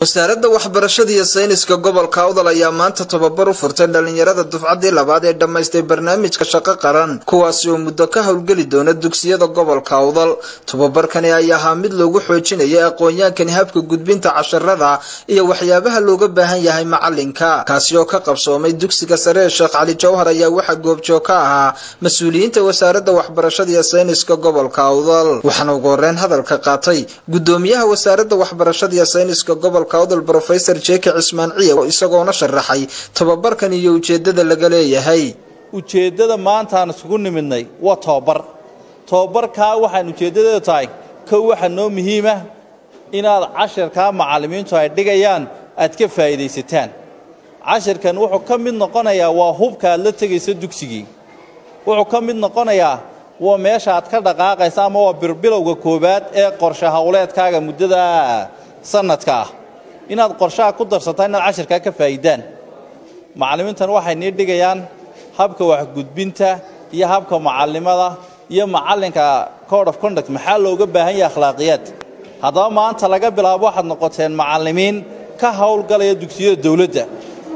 wasaaradda waxbarashada iyo sayniska gobolka awdal ayaa maanta tababar u furtay dhallinyarada dufcaddii labaad ee dhammaystay barnaamijka shaqo qaran kuwaasi oo muddo ka howlgeli doona dugsiyada gobolka awdal tababarkani ayaa ahaa mid loogu xoojinayay aqoon-yaankani habka gudbinta casharada iyo waxyaabaha looga baahan yahay macalinka kaasi oo ka qabsoomay dugsiga sare ee sheekh cali jawhar ayaa waxaa goobjoog ka ahaa mas-uuliyiinta wasaaradda waxbarashada iyo sayniska gobolka awdal waxaana ugu horeyn hadalka qaatay gudoomiyaha wasaaradda waxbarashada iyo sayniska gobolka awdal brofesor jeke cismaan ciye isagoona sharaxay tababarkan iyo ujeedada laga leeyahay ujeeddada maantaan isugu nimidnay waa tobabar tobabarkaa waxaan ujeeddadeedu tahay kow waxaa noo muhiimah inaad cashirkaa macallimiintu ay dhigayaan aad ka faa'iidaysataan cashirkan wuxuu ka mid noqonayaa waa hubka aad la tegaysa dugsigii wuxuu ka mid noqonayaa waa meesha aad ka dhaqaaqaysa ama waa birbilowga koowaad ee qorshe howleedkaaga muddada sanadka ah inaad qorshaha ku darsataa inaad cashirkaa ka faa'iidaan macallimiintan waxay nii dhigayaan habka waxgudbinta iyo habka macallimada iyo macallinka code of conduct maxaa looga baahan yahay akhlaaqiyaad haddaba maanta laga bilaabo waxaad noqoteen macallimiin ka howlgalaya dugsiyada dawladda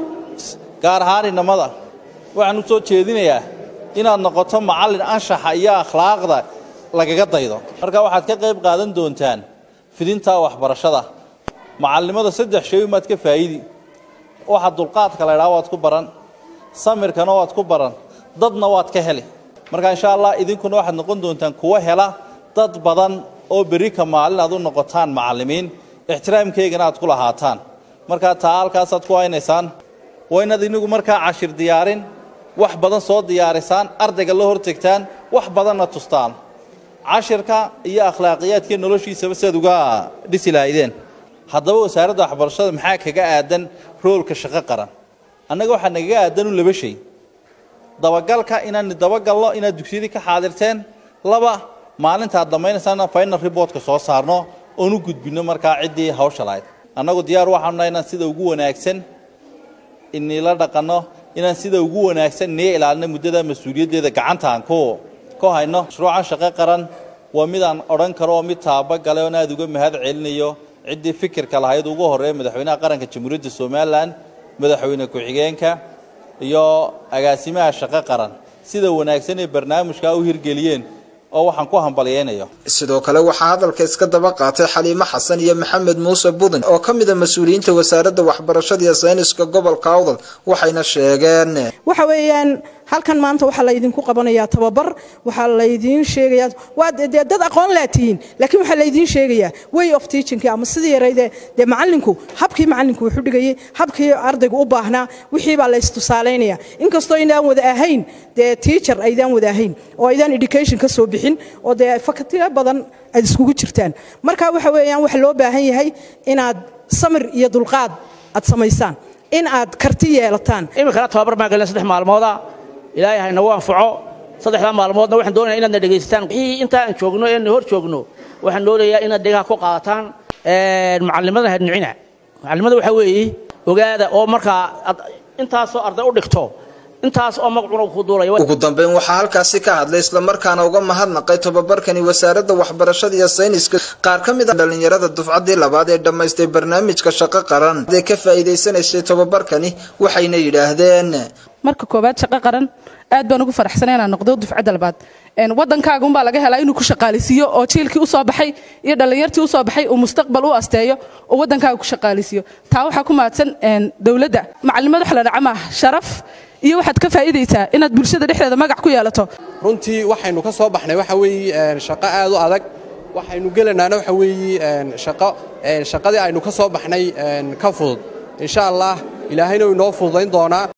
gaar ahaan inamada waxaan u soo jeedinayaa inaad noqoto macallin anshaxa iyo akhlaaqda lagaga daydo marka waxaad ka qayb qaadan doontaan fidintaa waxbarashada macallimada saddex shay umaad ka faa'idi waxa dulqaadka la ydhaha waad ku baran samirkana waad ku baran dadna waad ka heli marka insha allah idinkuna waxaad noqon doontaan kuwa hela dad badan oo berri ka maalin aad u noqotaan macallimiin ixtiraamkaygana aad ku lahaataan markaa taa halkaasaad ku haynaysaan waa inaad inigu markaa cashir diyaarin wax badan soo diyaarisaan ardayga la hortegtaan wax badanna tustaan cashirka iyo akhlaaqiyaadka noloshiisaba siaad uga dhisi lahaydeen haddaba wasaaradda waxbarashada maxaa kaga aadan roolka shaqo qaran annaga waxaa nagaga aadan u laba shay dabagalka inaan dabagalno inaad dugsiyadii ka xaadirteen laba maalinta aad dhammaynaysaan final reportka soo saarno oon u gudbinno markaa ciddii hawsha lahayd annagu diyaar waxaanu nahay inaan sida ugu wanaagsan inila dhaqanno inaan sida ugu wanaagsan nii ilaalino muddada mas-uuliyaddeeda gacantaan ku ku hayno mashruucan shaqo qaran waa mid aan odhan karo oo mid taabagale oon aada uga mahad celinayo ciddii fikirka lahayd ugu horreeya madaxweynaha qaranka jamhuuriyadda somalilan madaxweyne ku-xigeenka iyo agaasimaha shaqo qaran sida wanaagsan ee barnaamijkaa u hirgeliyeen oo waxaan ku hambalyaynayo sidoo kale waxaa hadalka iska daba qaatay xaliimo xasan iyo maxamed muuse budin oo ka mid a mas-uuliyiinta wasaaradda waxbarashada iyo sayniska gobolka awdal waxayna sheegeen waxa weeyaan halkan maanta waxaa laydinku qabanayaa tababar waxaa laydiin sheegayaa waa dee dad aqoon laa tihiin laakiin waxaa laydiin sheegayaa way of teachingki ama sidii yarayde dee macallinku habkii macallinku wuxuu dhigayay habkii ardaygu u baahnaa wixii baa laystusaalaynaya inkastoo inaan wada ahayn dee teacher aydaan wada ahayn oo aydaan education ka soo bixin oo dee fakatiyo badan aad iskugu jirtaan marka waxa weeyaan waxa loo baahan yahay inaad samir iyo dulqaad aad samaysaan in aad karti yeelataan iminkana tababar baan gelina saddex maalmooda ilaahay hayna u anfaco saddexdaa maalmoodna waxaan doonaya inaadna dhegaysataan wixii inta aan joogno eena hor joogno waxaan doonayaa inaad dhegaha ku qaataan macallimada hadnicina macallimada waxaa weeye ogaada oo markaa intaasoo arday u dhigto intaas oo magacuna ku duulaya ugu dambeyn waxaa halkaasi ka hadlay islamarkaana uga mahadnaqay tababarkani wasaaradda waxbarashada iyo sayniska qaar ka mid a dhallinyarada dufcaddii labaad ee dhammaystay barnaamijka shaqo qaran ee ka faa'iidaysanaysay tababarkani waxayna yidhaahdeen marka koowaad shaqo qaran aad baan ugu faraxsanay inaan noqdo dufcadda labaad waddankaaga unbaa laga helaa inuu ku shaqaalisiiyo oo jiilkii usoo baxay iyo dhallinyartii usoo baxay uu mustaqbal u asteeyo oo waddankaaga ku shaqaalisiiyo taa waxaa ku mahadsan dowladda macalimada wax la dhaca maaha sharaf iyo waxaad ka faa'iidaysaa inaad bulshada dhexdeeda magac ku yeelato runtii waxaynu ka soo baxnay waxa weeye shaqo aad u adag waxaynu gelanaana waxa weeye shaqo shaqadii aynu ka soo baxnay ka fudud insha allah ilaahayna uu inoo fududayn doonaa